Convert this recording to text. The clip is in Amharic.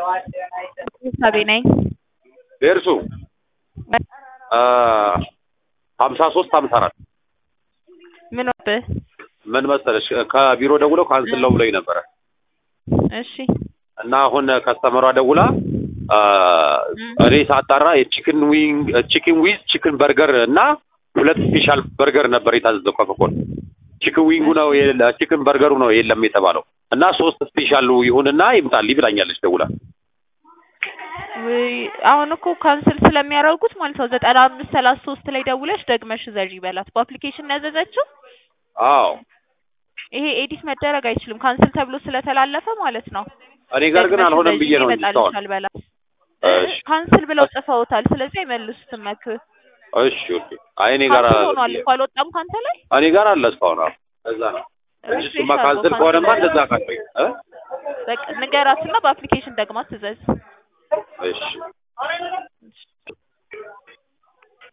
ሳቤ ነኝ። ደርሱ ሀምሳ ሶስት ሀምሳ አራት ምን ወብህ? ምን መሰለሽ ከቢሮ ደውለው ካንስል ነው ብለኝ ነበረ እሺ እና አሁን ከስተመሯ ደውላ እኔ ሳጣራ የቺክን ዊንግ ቺክን ዊዝ ቺክን በርገር እና ሁለት ስፔሻል በርገር ነበር የታዘዘው ከፍቆን ቺክን ዊንጉ ነው የለ ቺክን በርገሩ ነው የለም የተባለው እና ሶስት ስፔሻሉ ይሁንና ይምጣልኝ ብላኛለች ደውላ ውይ አሁን እኮ ካንስል ስለሚያደርጉት ማለት ነው ዘጠና አምስት ሰላሳ ሶስት ላይ ደውለሽ ደግመሽ ዘዥ ይበላት በአፕሊኬሽን ነው ያዘዘችው አዎ ይሄ ኤዲት መደረግ አይችልም ካንስል ተብሎ ስለተላለፈ ማለት ነው እኔ ጋር ግን ደግመሽ አልሆነም ዘዢ ብዬ ነው እንጂ እስካሁን ይመጣልሻል በላት እሺ ካንስል ብለው ጽፈውታል ስለዚህ አይመልሱትም መክ እሺ ኦኬ አይ እኔ ጋር ካንስል ሆኗል እኮ አልወጣም ካንተ ላይ እኔ ጋር አለ እስካሁን አዎ እዛ ነው እንጂ እሺ እሱማ ሻርጎ ካንስል ከሆነማ እንደዛ ካለኝ እ በቃ ንገራትና በአፕሊኬሽን ደግማ ትዘዝ እሺ